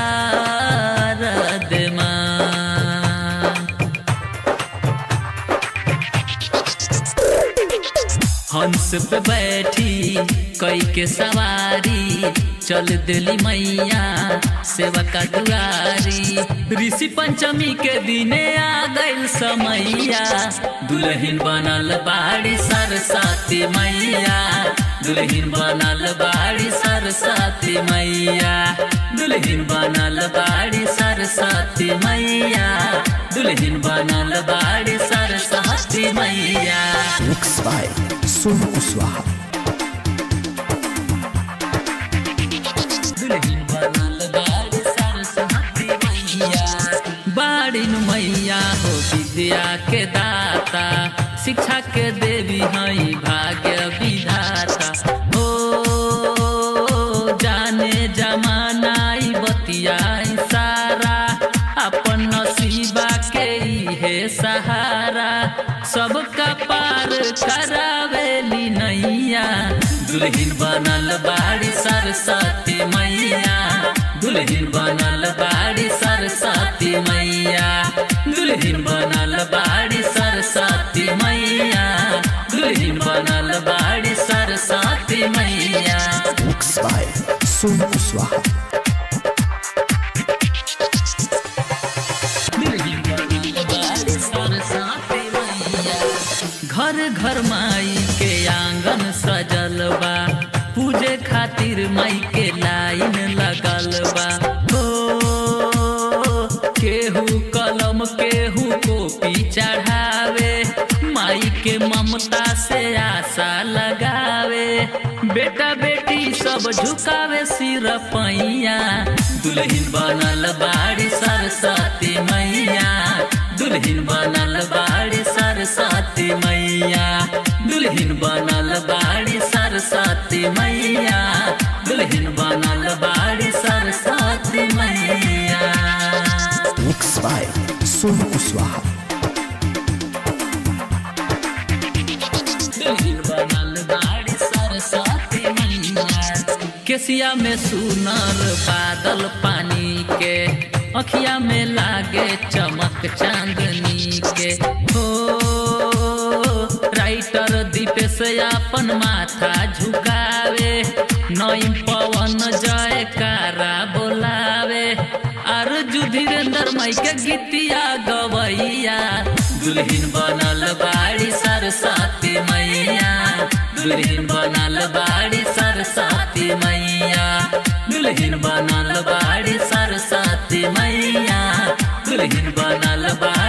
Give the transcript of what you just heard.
शारद माँ हंस पे बैठी कई के सवारी चल दिली मैया सेवा का दुआरी ऋषि पंचमी के दिने आ गइल समैया दुल्हन बनल बाड़ी सरस्वती मैया दुल्हन बनल बाड़ी सरस्वती मैया दुल्हन बनल बाड़ी सरस्वती मैया दुल्हन बनल बाड़ी सरस्वती मैया Mixed by Sonu Kuswaha. दुल्हन बनल बाड़ी सरस्वती मैया बाड़ी नु मैया हो विद्या के दाता शिक्षा के देवी हई भाग्य विधाता ओ जाने जमाना ई बतियाई सारा अपन नसीबा के है सहारा सबका पार करावेली नैया दुल्हन बनल बाड़ी सरस्वती मैया दुल्हन बनल बाड़ी सरस्वती मैया दुल्हन बनल बाड़ी सरस्वती मैया दुल्हन बनल बाड़ी सरस्वती मैया Mixed by Sonu Kuswaha. घर घर माई के आंगन सजल बा पूजे खातिर माई के लाइन लगल बा हो केहू कलम केहू कॉपी चढ़ावे माई के ममता से आशा लगावे बेटा बेटी सब झुकावे सिर पैया दुल्हन बनल बाड़ी सरस्वती मैया दुल्हन बनल बाड़ी सरस्वती मैया दुल्हन बनल बाड़ी सरस्वती मैया दुल्हन बनल बाड़ी सरस्वती मैया Mixed by Sonu Kuswaha. दुल्हन बनल बाड़ी सरस्वती मैया केसिया में सुनर बादल पानी के अखिया में लागे चमक चांदनी के हो राइटर दीपेश अपन माथा झुकावे नईम पवन जयकारा बोलावे अर्जु धीरेन्द्र मई के गीतिया गवैया दुल्हन बनल बाड़ी सरस्वती मैया दुल्हन बनल बाड़ी सरस्वती मैया दुल्हन बनल बाड़ी सरस्वती मैया दुल्हन बनल बाड़ी